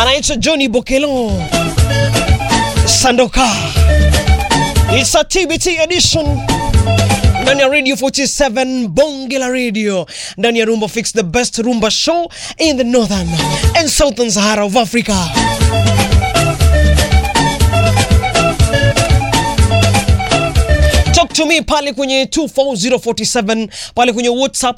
anaitwa Johnny Bokelo Sandoka. It's a TBT edition ndani ya Radio 47 Bonge la Radio ndani ya Rumba Fix, the best rumba show in the northern and southern Sahara of Africa. Talk to me pale kwenye 24047 pale kwenye WhatsApp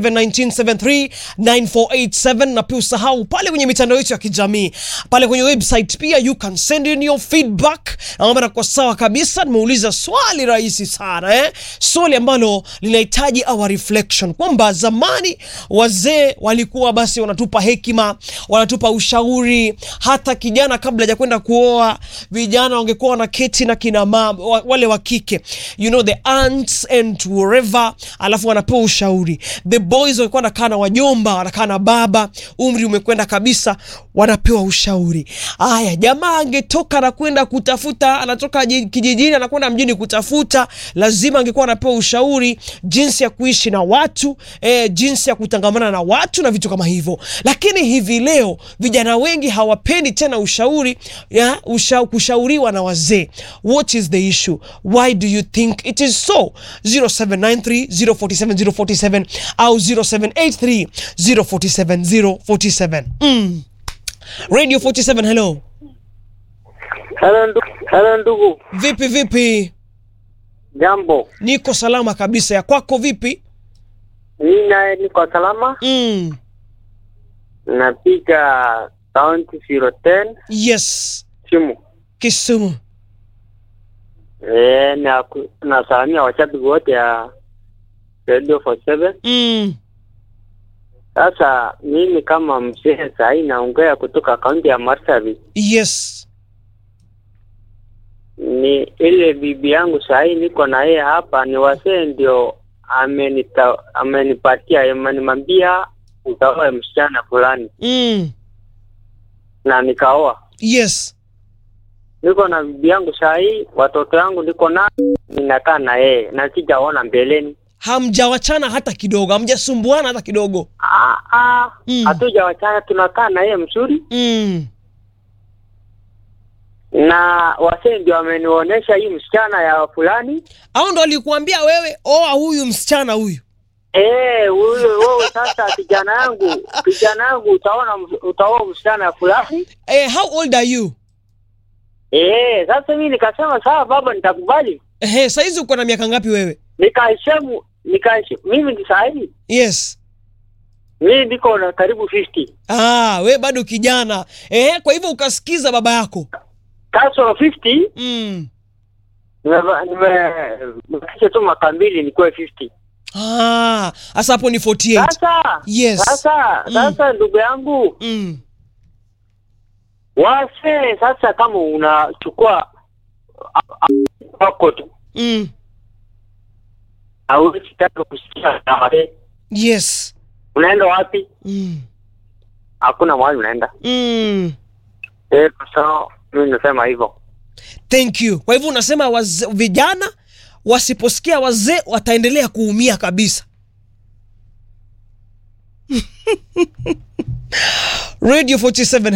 0719739487 na pia usahau pale kwenye mitandao yetu ya kijamii pale kwenye website pia you can send in your feedback. Naomba kwa sawa kabisa, nimeuliza swali rahisi sana eh? Swali ambalo linahitaji our reflection kwamba zamani wazee walikuwa basi wanatupa hekima, wanatupa ushauri. Hata kijana kabla ya kwenda kuoa, vijana wangekuwa wanaketi na kina mama wa- wale wa kike you know the aunts and wherever, alafu wanapewa ushauri. The boys walikuwa wanakaa na wajomba, wanakaa na baba, umri umekwenda kabisa, wanapewa ushauri. Aya, jamaa angetoka na kwenda kutafuta, anatoka ji- kijijini anakwenda mjini kutafuta, lazima angekuwa anapewa ushauri jinsi ya kuishi na watu eh, jinsi ya kutangamana na watu na vitu kama hivyo. Lakini hivi leo vijana wengi hawapendi tena ushauri ya, usha, kushauriwa na wazee. What is the issue? Why do you think it is so? 0793 047 047 au 0783 047 047. Mm. Radio 47, hello. Hello ndugu, hello ndugu, Vipi vipi? jambo. Niko salama kabisa. Ya kwako vipi? Mimi naye niko salama, Mm. napiga kaunti 010 Yes. simu Kisumu. eh, na ku- nasalamia washabiki wote ya Radio 47. Mm. Sasa mimi kama mzee sahii naongea kutoka kaunti ya Marsabit, Yes. ni ile bibi yangu sahii niko na yeye hapa, ni wasee ndio amenita amenipatia amenimwambia utaoa msichana fulani, Mm. na nikaoa. Yes. niko na bibi yangu sahii, watoto yangu niko na ninakaa na yeye na sijaona mbeleni. Hamjawachana hata kidogo, hamjasumbuana hata kidogo. Ah, ah, Mm. hatujawachana, tunakaa na yeye mzuri, Mm. na wasee ndio wamenionyesha hii msichana ya fulani. Au ndo alikuambia wewe oa huyu msichana huyu? Eh, huyo wewe sasa, kijana yangu, kijana yangu, utaona ms- utaoa msichana ya fulani. Eh, how old are you? Eh, sasa mimi nikasema sawa baba, nitakubali. Eh, saizi uko na miaka ngapi wewe? Nikaheshimu, nikaheshimu. Mimi ni sahihi, Yes. mimi niko na karibu 50 Ah, we bado kijana. Eh, kwa hivyo ukasikiza baba yako. kasoro 50 Mm. Nime- nime- nimekisha tu mwaka mbili nikuwe 50 Ah, sasa hapo ni 48. sasa Yes. sasa Mm. sasa ndugu yangu Mm. wase sasa kama unachukua a- a- wako tu Mm. hauwezi taka kusikia na wase Yes. unaenda wapi Mm. hakuna mahali unaenda Mm. eh so mimi nasema hivyo Thank you. Kwa hivyo unasema waze, vijana wasiposikia wazee wataendelea kuumia kabisa. Radio 47